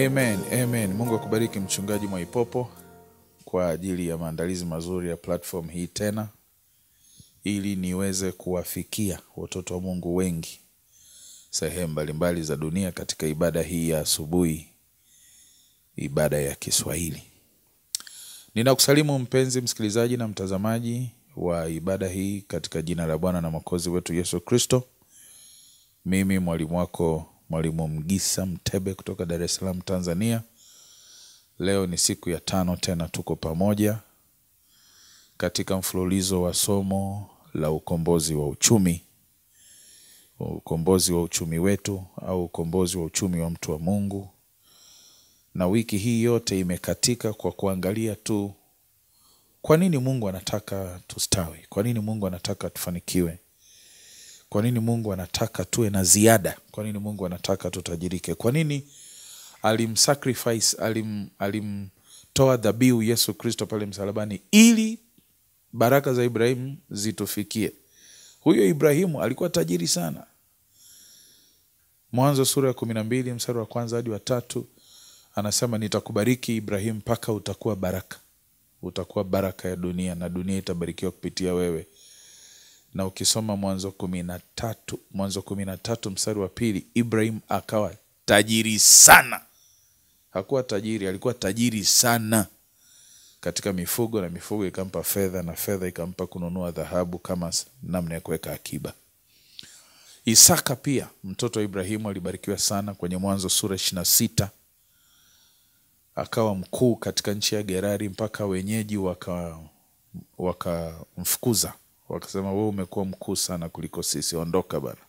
Amen, amen. Mungu akubariki mchungaji Mwaipopo kwa ajili ya maandalizi mazuri ya platform hii tena, ili niweze kuwafikia watoto wa Mungu wengi sehemu mbalimbali za dunia katika ibada hii ya asubuhi, ibada ya Kiswahili. Ninakusalimu mpenzi msikilizaji na mtazamaji wa ibada hii katika jina la Bwana na Mwokozi wetu Yesu Kristo. Mimi mwalimu wako Mwalimu Mgisa Mtebe kutoka Dar es Salaam, Tanzania. Leo ni siku ya tano tena tuko pamoja katika mfululizo wa somo la ukombozi wa uchumi, ukombozi wa uchumi wetu au ukombozi wa uchumi wa mtu wa Mungu. Na wiki hii yote imekatika kwa kuangalia tu kwa nini Mungu anataka tustawi, kwa nini Mungu anataka tufanikiwe, kwa nini Mungu anataka tuwe na ziada, kwa nini Mungu anataka tutajirike, kwa nini alimsacrifice, alim, alimtoa dhabihu Yesu Kristo pale msalabani ili baraka za Ibrahimu zitufikie. Huyo Ibrahimu alikuwa tajiri sana. Mwanzo sura ya kumi na mbili mstari wa kwanza hadi wa tatu anasema nitakubariki Ibrahimu mpaka utakuwa baraka, utakuwa baraka ya dunia na dunia itabarikiwa kupitia wewe. Na ukisoma Mwanzo kumi na tatu Mwanzo kumi na tatu mstari wa pili Ibrahim akawa tajiri sana. Hakuwa tajiri, alikuwa tajiri sana katika mifugo, na mifugo ikampa fedha, na fedha ikampa kununua dhahabu kama namna ya kuweka akiba. Isaka pia mtoto wa Ibrahimu alibarikiwa sana kwenye Mwanzo sura ishirini na sita akawa mkuu katika nchi ya Gerari mpaka wenyeji waka wakamfukuza wakasema, wewe umekuwa mkuu sana kuliko sisi, ondoka bana.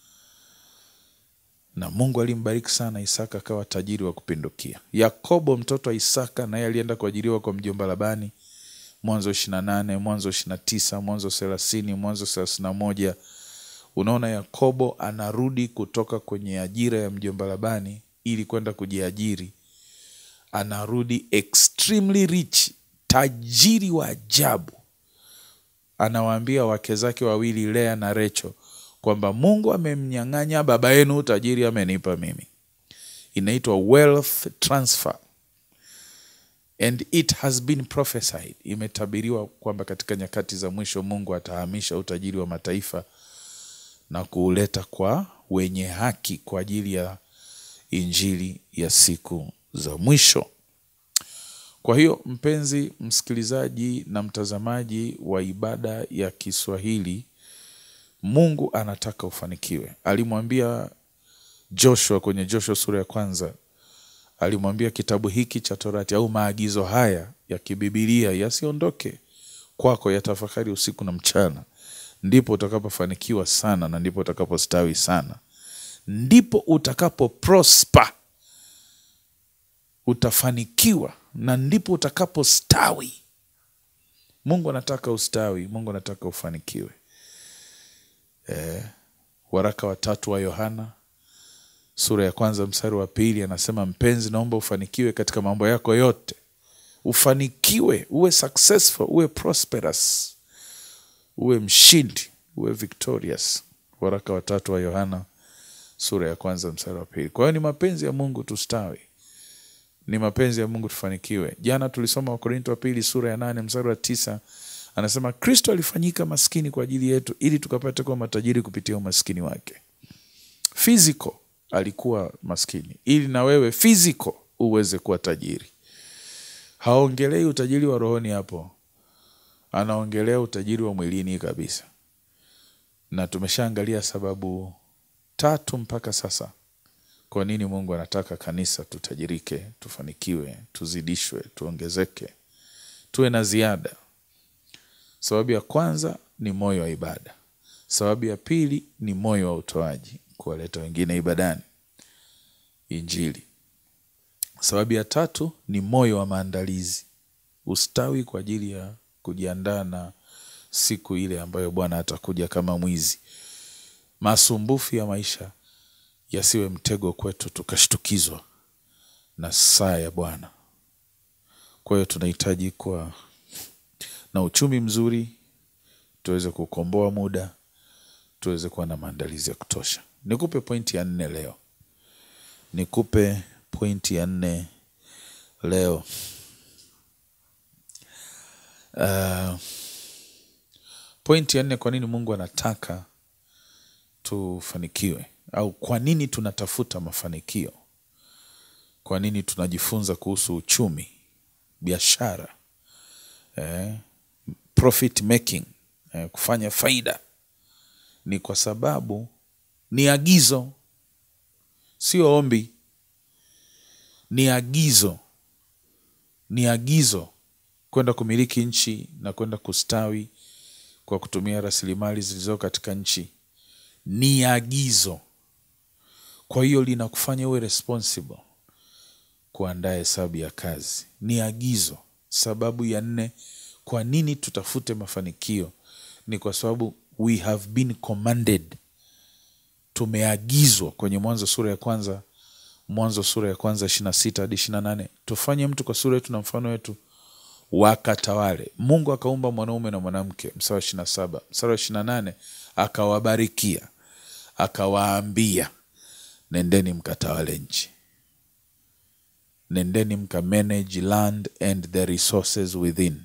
Na Mungu alimbariki sana Isaka, akawa tajiri wa kupindukia. Yakobo mtoto wa Isaka naye alienda kuajiriwa kwa mjomba Labani, Mwanzo ishirini na nane Mwanzo ishirini na tisa Mwanzo thelathini Mwanzo thelathini na moja Unaona, Yakobo anarudi kutoka kwenye ajira ya mjomba Labani ili kwenda kujiajiri anarudi extremely rich, tajiri wa ajabu. Anawaambia wake zake wawili Lea na Recho kwamba Mungu amemnyang'anya baba yenu utajiri, amenipa mimi. Inaitwa wealth transfer and it has been prophesied, imetabiriwa kwamba katika nyakati za mwisho Mungu atahamisha utajiri wa mataifa na kuuleta kwa wenye haki kwa ajili ya injili ya siku za mwisho. Kwa hiyo mpenzi msikilizaji na mtazamaji wa ibada ya Kiswahili, Mungu anataka ufanikiwe. Alimwambia Joshua kwenye Joshua sura ya kwanza, alimwambia kitabu hiki cha Torati au maagizo haya ya kibibilia yasiondoke kwako, yatafakari usiku na mchana, ndipo utakapofanikiwa sana na ndipo utakapostawi sana, ndipo utakapo prosper utafanikiwa na ndipo utakapostawi. Mungu anataka ustawi, Mungu anataka ufanikiwe. E, waraka wa tatu wa Yohana sura ya kwanza mstari wa pili anasema, mpenzi, naomba ufanikiwe katika mambo yako yote, ufanikiwe, uwe successful, uwe prosperous, uwe mshindi, uwe victorious. Waraka wa tatu wa Yohana sura ya kwanza mstari wa pili. Kwa hiyo ni mapenzi ya Mungu tustawi ni mapenzi ya Mungu tufanikiwe. Jana tulisoma Wakorinto wa pili sura ya nane mstari wa tisa anasema Kristo alifanyika maskini kwa ajili yetu ili tukapate kuwa matajiri kupitia umaskini wake. Physical alikuwa maskini ili na wewe physical uweze kuwa tajiri. Haongelei utajiri wa rohoni hapo, anaongelea utajiri wa mwilini kabisa, na tumeshaangalia sababu tatu mpaka sasa kwa nini Mungu anataka kanisa tutajirike, tufanikiwe, tuzidishwe, tuongezeke, tuwe na ziada. Sababu ya kwanza ni moyo wa ibada. Sababu ya pili ni moyo wa utoaji, kuwaleta wengine ibadani, Injili. Sababu ya tatu ni moyo wa maandalizi, ustawi kwa ajili ya kujiandaa na siku ile ambayo Bwana atakuja kama mwizi. Masumbufu ya maisha yasiwe mtego kwetu tukashtukizwa na saa ya Bwana. Kwa hiyo tunahitaji kuwa na uchumi mzuri, tuweze kukomboa muda, tuweze kuwa na maandalizi ya kutosha. Nikupe pointi ya nne leo, nikupe pointi ya nne leo. Uh, pointi ya nne, kwa nini Mungu anataka tufanikiwe, au kwa nini tunatafuta mafanikio? Kwa nini tunajifunza kuhusu uchumi, biashara, eh, profit making, eh, kufanya faida? Ni kwa sababu ni agizo, sio ombi. Ni agizo, ni agizo kwenda kumiliki nchi na kwenda kustawi kwa kutumia rasilimali zilizo katika nchi. Ni agizo, kwa hiyo linakufanya uwe responsible kuandaa hesabu ya kazi. Ni agizo. Sababu ya nne, kwa nini tutafute mafanikio? Ni kwa sababu we have been commanded, tumeagizwa kwenye Mwanzo sura ya kwanza, Mwanzo sura ya kwanza ishirini na sita hadi ishirini na nane tufanye mtu kwa sura yetu na mfano wetu, wakatawale. Mungu akaumba mwanaume na mwanamke, mstari wa ishirini na saba mstari wa ishirini na nane akawabarikia akawaambia, nendeni mkatawale nchi nendeni mka manage land and the resources within,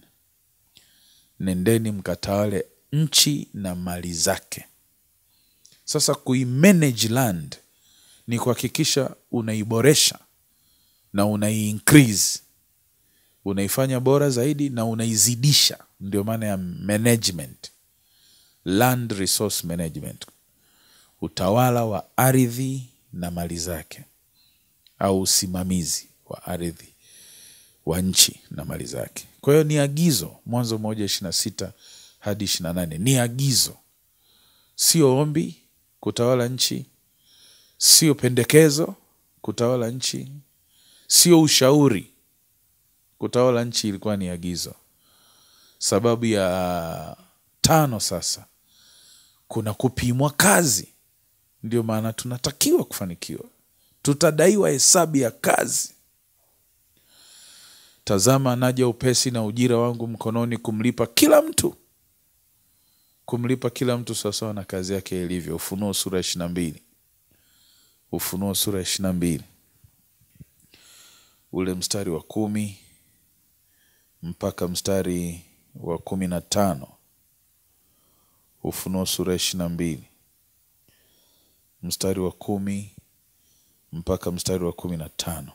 nendeni mkatawale nchi na mali zake. Sasa kuimanage land ni kuhakikisha unaiboresha na unai increase, unaifanya bora zaidi na unaizidisha. Ndio maana ya management, land resource management, utawala wa ardhi na mali zake, au usimamizi wa ardhi wa nchi na mali zake. Kwa hiyo ni agizo, Mwanzo moja ishirini na sita hadi ishirini na nane ni agizo, sio ombi kutawala nchi, sio pendekezo kutawala nchi, sio ushauri kutawala nchi. Ilikuwa ni agizo. Sababu ya tano, sasa kuna kupimwa kazi. Ndio maana tunatakiwa kufanikiwa, tutadaiwa hesabu ya kazi. Tazama, naja upesi na ujira wangu mkononi, kumlipa kila mtu kumlipa kila mtu sawasawa na kazi yake ilivyo. Ufunuo sura ya ishirini na mbili Ufunuo sura ya ishirini na mbili ule mstari wa kumi mpaka mstari wa kumi na tano Ufunuo sura ya ishirini na mbili mstari wa kumi mpaka mstari wa kumi na tano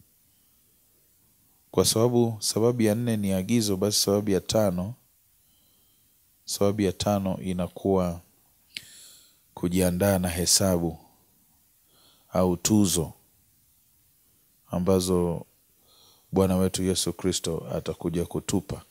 Kwa sababu sababu ya nne ni agizo, basi sababu ya tano sababu ya tano inakuwa kujiandaa na hesabu au tuzo ambazo Bwana wetu Yesu Kristo atakuja kutupa.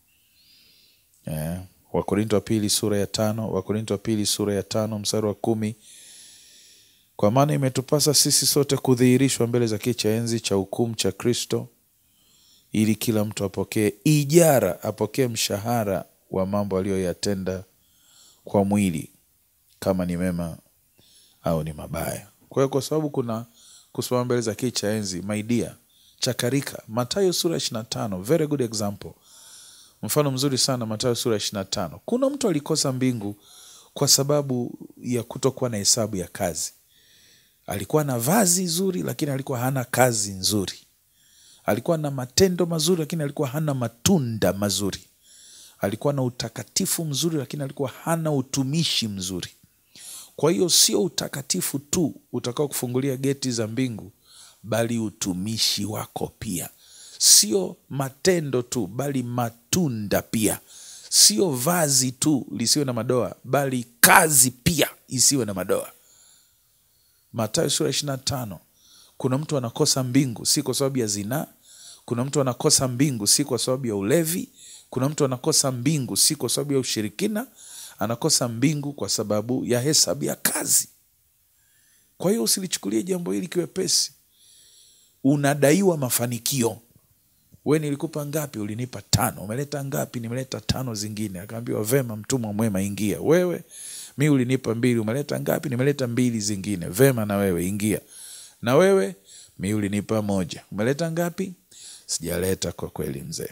Eh, Wakorinto wa pili sura ya tano Wakorinto wa pili sura ya tano mstari wa kumi kwa maana imetupasa sisi sote kudhihirishwa mbele za kiti cha enzi cha hukumu cha Kristo, ili kila mtu apokee ijara, apokee mshahara wa mambo aliyoyatenda kwa mwili, kama ni mema au ni mabaya. Kwa hiyo kwa sababu kuna kusimama mbele za kiti cha enzi, my dear, chakarika. Mathayo sura ya ishirini na tano very good example, mfano mzuri sana. Mathayo sura ya ishirini na tano kuna mtu alikosa mbingu kwa sababu ya kutokuwa na hesabu ya kazi. Alikuwa na vazi zuri, lakini alikuwa hana kazi nzuri. Alikuwa na matendo mazuri, lakini alikuwa hana matunda mazuri. Alikuwa na utakatifu mzuri, lakini alikuwa hana utumishi mzuri. Kwa hiyo sio utakatifu tu utakao kufungulia geti za mbingu, bali utumishi wako pia. Sio matendo tu, bali matunda pia. Sio vazi tu lisiwe na madoa, bali kazi pia isiwe na madoa. Mathayo sura ishirini na tano. Kuna mtu anakosa mbingu si kwa sababu ya zinaa. Kuna mtu anakosa mbingu si kwa sababu ya ulevi. Kuna mtu anakosa mbingu si kwa sababu ya ushirikina. Anakosa mbingu kwa sababu ya hesabu ya kazi. Kwa hiyo usilichukulie jambo hili kiwepesi. Unadaiwa mafanikio. We, nilikupa ngapi? Ulinipa tano. Umeleta ngapi? Nimeleta tano zingine. Akaambiwa vema, mtumwa mwema, ingia. Wewe mi ulinipa mbili. Umeleta ngapi? Nimeleta mbili zingine. Vema, na wewe ingia. Na wewe mi ulinipa moja. Umeleta ngapi? Sijaleta kwa kweli, mzee.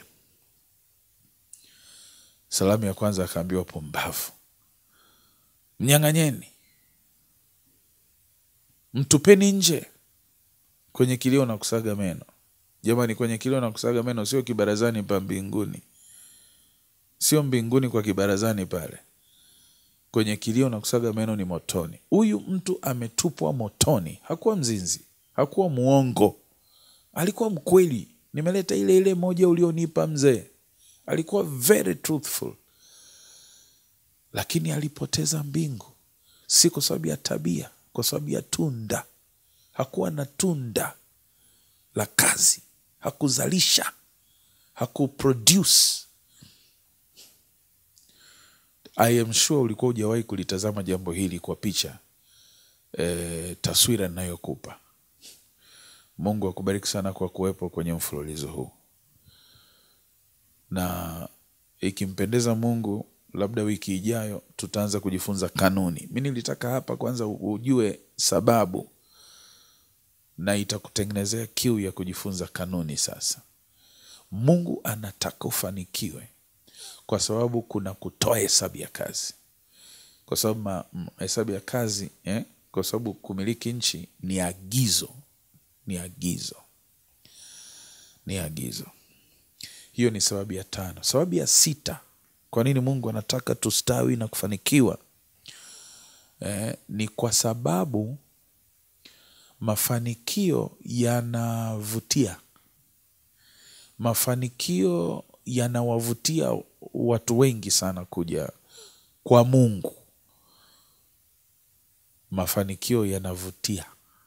Salamu ya kwanza akaambiwa pumbavu, mnyang'anyeni, mtupeni nje. kwenye kilio na kusaga meno jamani kwenye kilio na kusaga meno sio kibarazani pa mbinguni sio mbinguni kwa kibarazani pale kwenye kilio na kusaga meno ni motoni huyu mtu ametupwa motoni hakuwa mzinzi hakuwa mwongo alikuwa mkweli nimeleta ile ile moja ulionipa mzee alikuwa very truthful lakini alipoteza mbingu si kwa sababu ya tabia kwa sababu ya tunda hakuwa na tunda la kazi hakuzalisha hakuproduce I am sure ulikuwa hujawahi kulitazama jambo hili kwa picha e, taswira ninayokupa mungu akubariki sana kwa kuwepo kwenye mfululizo huu na ikimpendeza mungu labda wiki ijayo tutaanza kujifunza kanuni mi nilitaka hapa kwanza ujue sababu na itakutengenezea kiu ya kujifunza kanuni sasa mungu anataka ufanikiwe kwa sababu kuna kutoa hesabu ya kazi kwa sababu ma- m- hesabu ya kazi eh? kwa sababu kumiliki nchi ni agizo ni agizo ni agizo hiyo ni sababu ya tano sababu ya sita kwa nini mungu anataka tustawi na kufanikiwa eh, ni kwa sababu mafanikio yanavutia mafanikio yanawavutia watu wengi sana kuja kwa mungu mafanikio yanavutia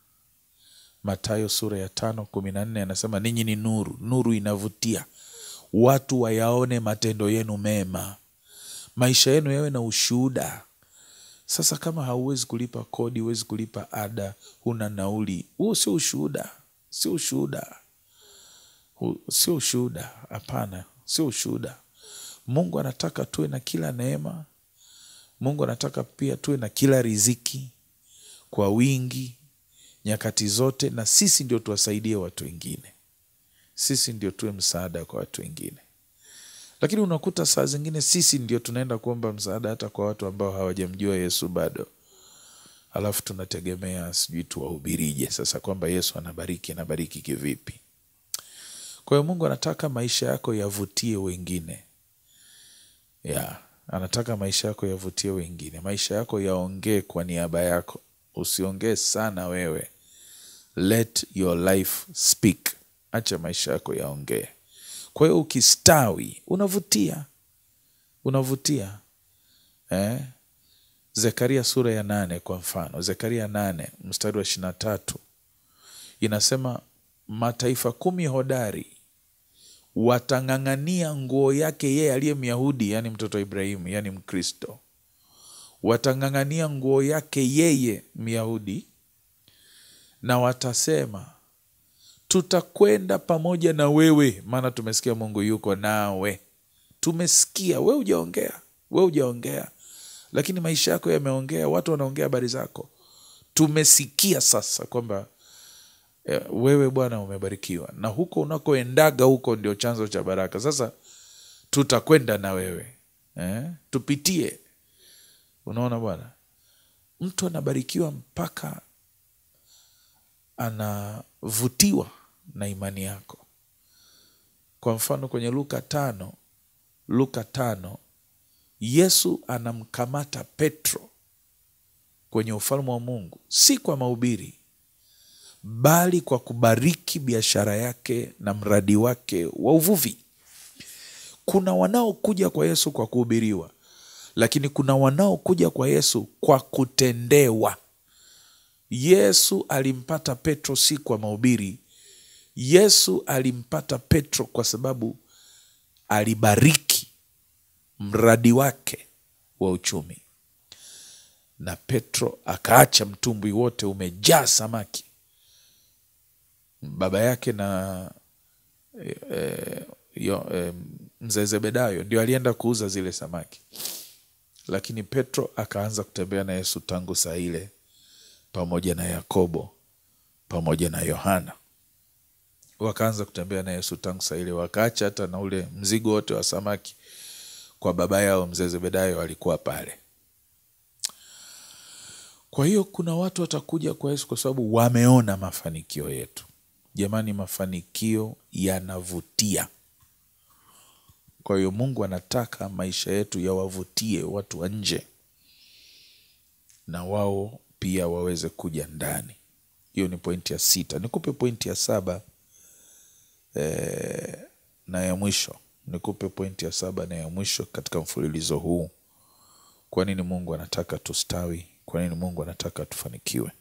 matayo sura ya tano kumi na nne anasema ninyi ni nuru nuru inavutia watu wayaone matendo yenu mema maisha yenu yawe na ushuhuda sasa kama hauwezi kulipa kodi huwezi kulipa ada huna nauli huo sio ushuhuda sio ushuhuda Hu- sio ushuhuda hapana sio ushuhuda mungu anataka tuwe na kila neema mungu anataka pia tuwe na kila riziki kwa wingi nyakati zote na sisi ndio tuwasaidie watu wengine sisi ndio tuwe msaada kwa watu wengine lakini unakuta saa zingine sisi ndio tunaenda kuomba msaada hata kwa watu ambao hawajamjua yesu bado alafu tunategemea sijui tuwahubirije sasa kwamba yesu anabariki anabariki kivipi kwa hiyo mungu anataka maisha yako yavutie wengine ya anataka maisha yako yavutie wengine maisha yako yaongee kwa niaba yako usiongee sana wewe let your life speak acha maisha yako yaongee kwa hiyo ukistawi unavutia unavutia eh? zekaria sura ya nane kwa mfano zekaria nane mstari wa ishiri na tatu inasema mataifa kumi hodari watang'ang'ania nguo yake yeye aliye myahudi yaani mtoto wa ibrahimu yaani mkristo watang'ang'ania nguo yake yeye myahudi na watasema tutakwenda pamoja na wewe maana tumesikia mungu yuko nawe tumesikia we ujaongea we ujaongea lakini maisha yako yameongea watu wanaongea habari zako tumesikia sasa kwamba eh, wewe bwana umebarikiwa na huko unakoendaga huko ndio chanzo cha baraka sasa tutakwenda na wewe eh? tupitie unaona bwana mtu anabarikiwa mpaka anavutiwa na imani yako kwa mfano kwenye luka tano luka tano yesu anamkamata petro kwenye ufalme wa mungu si kwa mahubiri bali kwa kubariki biashara yake na mradi wake wa uvuvi kuna wanaokuja kwa yesu kwa kuhubiriwa lakini kuna wanaokuja kwa yesu kwa kutendewa yesu alimpata petro si kwa mahubiri yesu alimpata petro kwa sababu alibariki mradi wake wa uchumi na petro akaacha mtumbwi wote umejaa samaki baba yake na e, e, yo, e, mzee zebedayo ndio alienda kuuza zile samaki lakini petro akaanza kutembea na yesu tangu saa ile pamoja na yakobo pamoja na yohana wakaanza kutembea na yesu tangu saa ile wakaacha hata na ule mzigo wote wa samaki kwa baba yao mzee zebedayo alikuwa pale kwa hiyo kuna watu watakuja kwa yesu kwa sababu wameona mafanikio yetu Jamani, mafanikio yanavutia. Kwa hiyo Mungu anataka maisha yetu yawavutie watu wa nje, na wao pia waweze kuja ndani. Hiyo ni pointi ya sita. Nikupe pointi ya saba eh, na ya mwisho. Nikupe pointi ya saba na ya mwisho katika mfululizo huu. Kwa nini Mungu anataka tustawi? Kwa nini Mungu anataka tufanikiwe?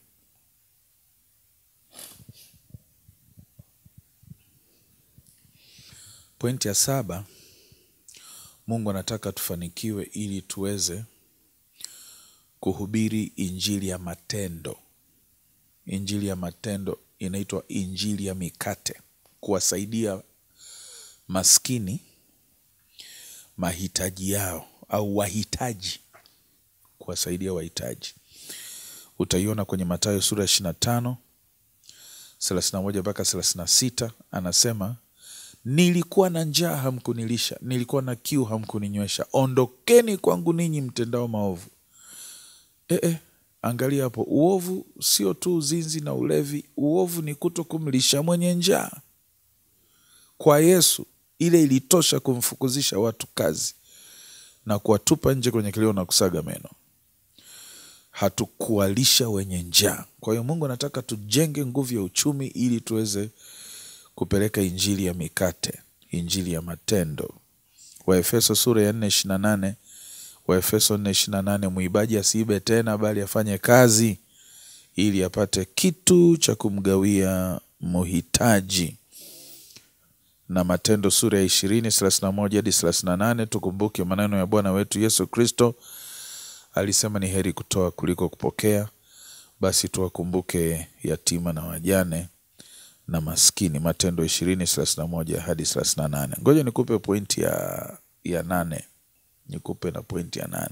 Pointi ya saba, Mungu anataka tufanikiwe ili tuweze kuhubiri injili ya matendo. Injili ya matendo inaitwa injili ya mikate, kuwasaidia maskini mahitaji yao au wahitaji, kuwasaidia wahitaji. Utaiona kwenye Mathayo sura ya ishirini na tano thelathini na moja mpaka thelathini na sita anasema nilikuwa na njaa hamkunilisha, nilikuwa na kiu hamkuninywesha, ondokeni kwangu ninyi mtendao maovu. E, e, angalia hapo, uovu sio tu uzinzi na ulevi. Uovu ni kuto kumlisha mwenye njaa. Kwa Yesu ile ilitosha kumfukuzisha watu kazi na kuwatupa nje kwenye kilio na kusaga meno. Hatukuwalisha wenye njaa. Kwa hiyo Mungu anataka tujenge nguvu ya uchumi ili tuweze kupeleka injili ya mikate, injili ya matendo. Waefeso sura ya nne ishirini na nane Waefeso nne ishirini na nane mwibaji asiibe tena, bali afanye kazi ili apate kitu cha kumgawia mhitaji. Na Matendo sura ya ishirini thelathini na moja hadi thelathini na nane tukumbuke maneno ya Bwana wetu Yesu Kristo, alisema ni heri kutoa kuliko kupokea. Basi tuwakumbuke yatima na wajane na maskini. Matendo ishirini thelathini na moja hadi thelathini na nane. Ngoja nikupe pointi ya, ya nane nikupe na pointi ya nane.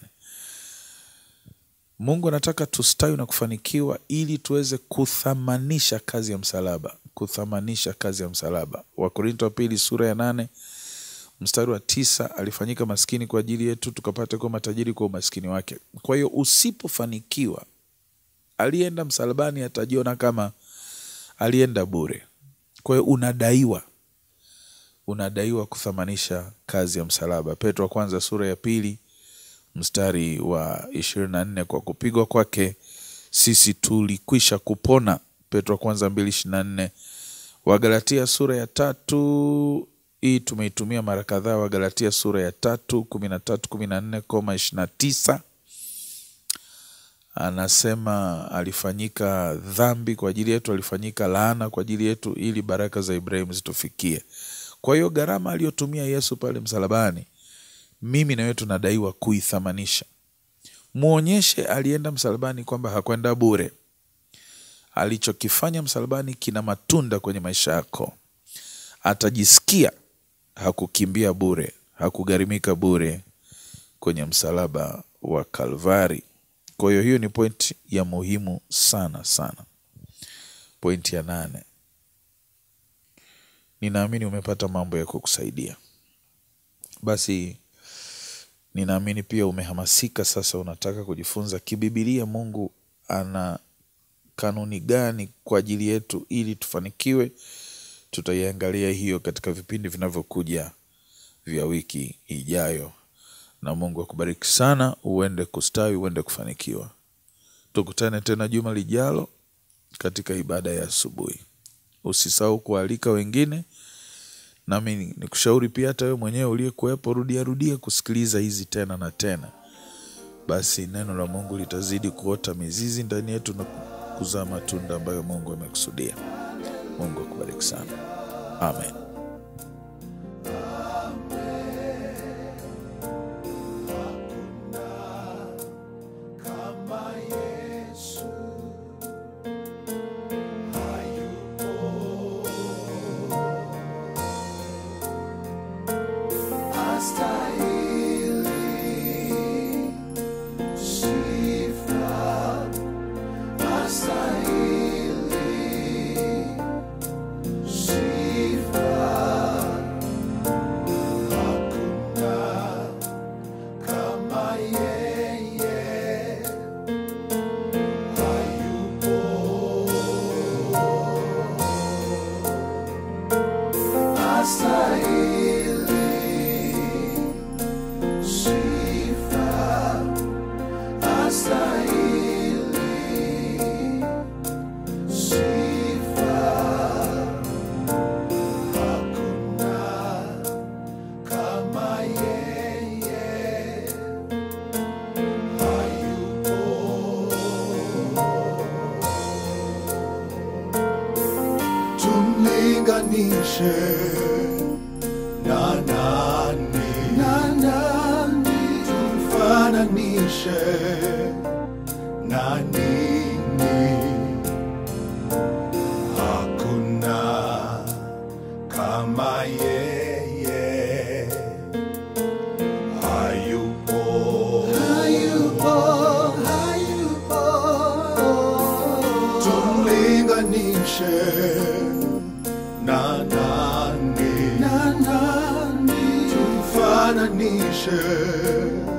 Mungu anataka tustawi na kufanikiwa ili tuweze kuthamanisha kazi ya msalaba, kuthamanisha kazi ya msalaba. Wakorinto wa pili sura ya nane mstari wa tisa alifanyika maskini kwa ajili yetu tukapate kuwa matajiri kwa umaskini wake. Kwa hiyo usipofanikiwa, alienda msalabani atajiona kama alienda bure. Kwa hiyo unadaiwa unadaiwa kuthamanisha kazi ya msalaba. Petro wa kwanza sura ya pili mstari wa ishirini na nne kwa kupigwa kwake sisi tulikwisha kupona. Petro wa kwanza mbili ishirini na nne Wagalatia sura ya tatu hii tumeitumia mara kadhaa. Wagalatia sura ya tatu kumi na tatu kumi na nne koma ishirini na tisa anasema alifanyika dhambi kwa ajili yetu, alifanyika laana kwa ajili yetu, ili baraka za Ibrahimu zitufikie. Kwa hiyo gharama aliyotumia Yesu pale msalabani, mimi na wewe tunadaiwa kuithamanisha. Mwonyeshe alienda msalabani kwamba hakwenda bure. Alichokifanya msalabani kina matunda kwenye maisha yako. Atajisikia hakukimbia bure, hakugharimika bure kwenye msalaba wa Kalvari. Kwa hiyo hiyo ni pointi ya muhimu sana sana. Pointi ya nane. Ninaamini umepata mambo ya kukusaidia. Basi ninaamini pia umehamasika sasa, unataka kujifunza kibibilia Mungu ana kanuni gani kwa ajili yetu ili tufanikiwe. Tutaiangalia hiyo katika vipindi vinavyokuja vya wiki ijayo, na Mungu akubariki sana, uende kustawi, uende kufanikiwa. Tukutane tena juma lijalo katika ibada ya asubuhi. Usisahau kualika wengine, nami nikushauri pia hata wewe mwenyewe uliyekuwepo, rudia rudia kusikiliza hizi tena na tena. Basi neno la Mungu litazidi kuota mizizi ndani yetu na kuzaa matunda ambayo Mungu amekusudia. Mungu akubariki sana, amen. tumfananishe na nani? Na nani? Tumfananishe na nini? Hakuna kama yeye, hayupo, hayupo, hayupo. Tumlinganishe na nani? Na nani? Tumfananishe